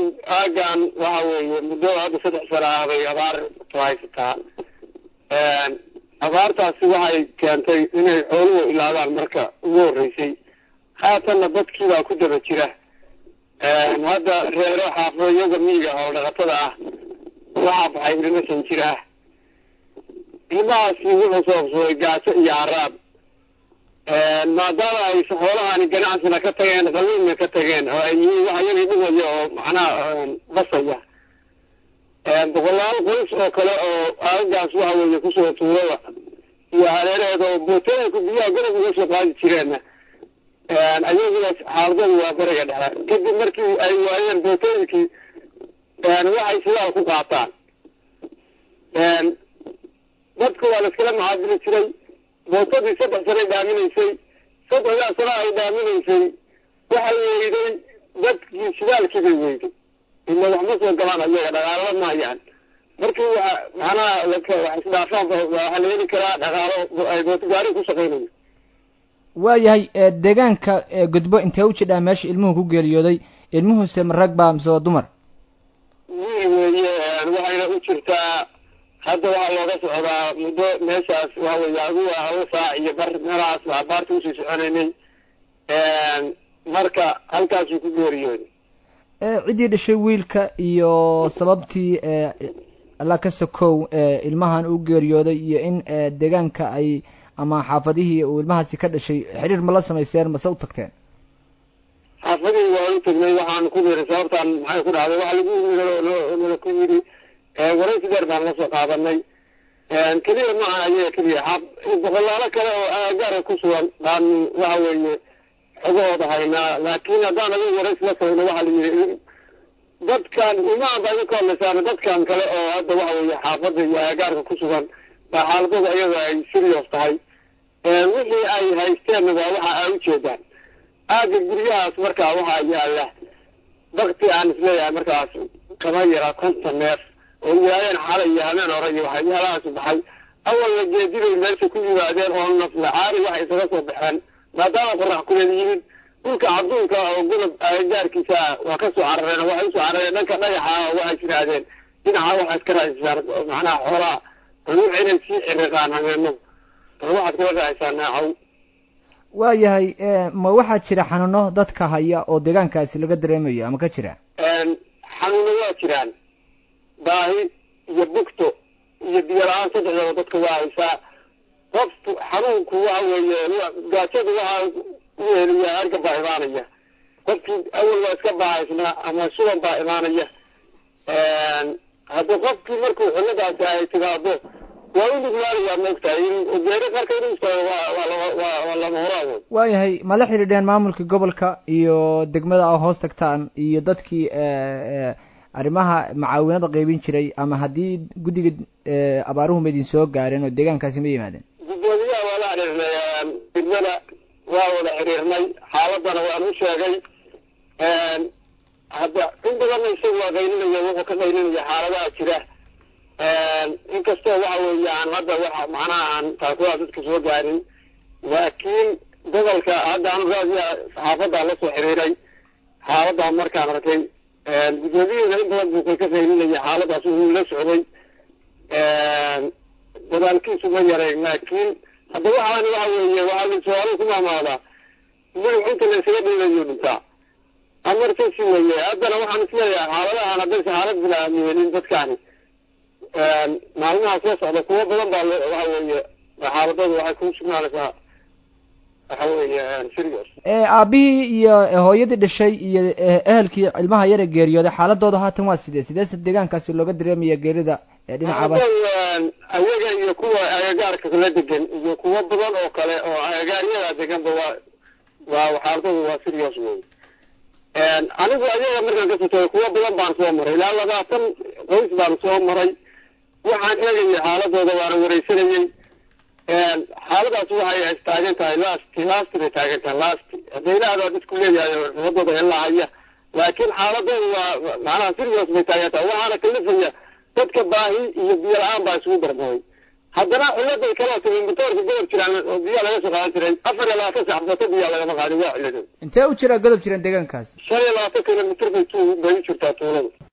aagan waxa weeye muddo hadda saddex sano ah bay abaar ku haysataa abaartaasi waxay keentay inay xooluhu ilaadaan marka ugu horreysay haatanna dadkiibaa ku daba jira hadda reero xaafadayaga miyiga oo dhaqatada ah waxaa baxay ilmo san jir ah ilmahaasi wuxuu sababsaday gaajo iyo haraab maadaama ay xoolahani ganacsina ka tageen qabiilna ka tageen oo ay yihiin wax iyagii dhigaya oo macnaha basaya boqolaal qoys oo kale oo aagaas waxa weeye kusoo tuurada iyo hareeraheeda oo bootooyinku biyaha gorob uga soo qaadi jireenna ayaguna xaaladadu waa bariga dhexe kadib markii ay waayeen bootooyinkii waxay sidaal ku qaataan dadku waa la iskala macaadili jiray bootadii saddex sanay dhaaminaysay saddexdaa sana ay dhaaminaysay waxay weyday dadkii shidaalkii bay weyday ila wax ma soo galaan ayaga dhaqaalo maayaan markii wa macnaha wax isdhaafaan waxaa la heli karaa dhaqaalo ay bootogaari ku shaqaynayo waayahay deegaanka gudbo intee u jidhaa meesha ilmuhu ku geeriyooday ilmuhuse ma rag baa mise waa dumar wiil weeye waxayna u jirtaa hadda waxaa looga socdaa muddo meeshaas waxa weeye aduga haba saac iyo bar meelahaas baa abaarta usii soconaynay marka halkaasuu ku geeriyooday ciddii dhashay wiilka iyo sababtii alla ka sokow ilmahan u geeriyooday iyo in deegaanka ay ama xaafadihii uu ilmahaasi ka dhashay xiriir ma la samayseen mase u tagteen xaafadihii waa u tagnay waxaan ku niri sababtaan maxay ku dhacday waxa lagu nala ku yidhi waraysi dheer baan la soo qaadanay keliya maaha ayaga keliya boqolaalo kale oo aagaara ku sugan baan waxa weeye xogahooda haynaa laakiin haddaan adiga waraysi la samayno waxaa la yidhi dadkan imaan baa idin ka hadlaysaan dadkan kale oo hadda waxa weeye xaafadda iyo aagaarka ku sugan baa xaaladooda ayaga ay serious tahay wixii ay haysteenna waa waxa ay ujeedaan aaga guryahaas markaa waxaa yaala bakti aan isleeyahay markaas kama yara konton neef oo yihaadeen xalay iyo habeen hore iyo waxyaalahaas baxay awalna geedibay meesha ku yimaadeen oo nafla caari waxay isaga soo baxeen maadaama qorax kuleed yimid dhulka cadduunka oo gudub gaarkiisa waa ka soo carareen oo waxay usoo carareen dhanka dhagaxa oo waxay yidhaahdeen dhinaca waxaad ka raacisaan macnaha xoolaha ruux inay sii ciriqaan habeeno bal waxaad kala raacisaan naacow waayahay ma waxaa jira xanuuno dadka haya oo deegaankaasi laga dareemayo ama ka jira xanuuno waa jiraan baahi iyo bugto iyo biyo la-aan saddexdaba dadka waa haysaa qof xanuunku waxa weeye gaajada waxaa u heliya harga baa imaanaya qofkii awal waa iska baahaysnaa ama suban baa imaanaya hadda qofkii markuu xilladaasi ay timaado waa u nuglaanayaa maogtahay in geeri qarka inuu istaago waa lama horaan wey waayahay ma la xidhiidheen maamulka gobolka iyo degmada a hoos tagtaan iyo dadkii arrimaha macaawinada qaybin jiray ama haddii guddiga abaaruhu ma idin soo gaareen oo deegaankaasi ma yimaadeen guddoomiyaha waa la xiriirnay degmada waa wada xiriirnay xaaladana waan u sheegay hadda in badanna isagu waa qaylinaya wuxuu ka qaylinaya xaaladaha jira inkastoo waxa weeye aan hadda waxa macnaha aan taakulaha dadka soo gaarin laakiin gobolka hadda anu raadiya saxaafadaan la soo xiriiray xaaladan markaan arkay guddoomiyuhuna in badan buu ka qaylinaya xaaladaas wuu la socday dadaalkiisu ma yarayn laakiin hadda waxaani waxa weeye waxaa la su-aalo ku maamaadaa madax inta la isaga dhiibayo dhintaa amartasi weye haddana waxaan isleeyahay xaaladahan haddaysa xaalad bilaamiyeenin dadkaani maalmaha soo socda kuwo badan baa waxa weeye xaaladooda waxay ku sugnaanaysaa waxa weeye serious aabihii iyo hooyadii dhashay iyo ehelkii ilmaha yara geeriyooday xaaladooda haatan waa sidee sideese deegaankaasi looga dareemaya geerida dhinacaaba ayaga iyo kuwa agagaarka la degan iyo kuwo badan oo kale oo agagaaryada deganba waa waa xaaladooda waa serious wey anigu ayaga markaan ka sotay kuwo badan baan soo maray ilaa labaatan qoys baan soo maray waxaan eegayay xaaladooda waana wareysanayey xaaladaas waxay taagan tahay last last bay taagan tahay last hadaylahadaa dadku leeyahay xumadooda helahaya laakiin xaaladooda waa macnaha serious bay taagan tahay waxaana kalifaya dadka baahi iyo biyo la-aan baa isugu darmaday haddana ciladay kaloo timi matoorka godob jiraan oo biyaa laga soo qaadan jiray afar iyo labaatan sac bato biyaa lagama qaadin waa cilado intee u jiraa godob jiran deegaankaas shan iyo labaatan kilomitr bay tu bay u jirtaa tuuladu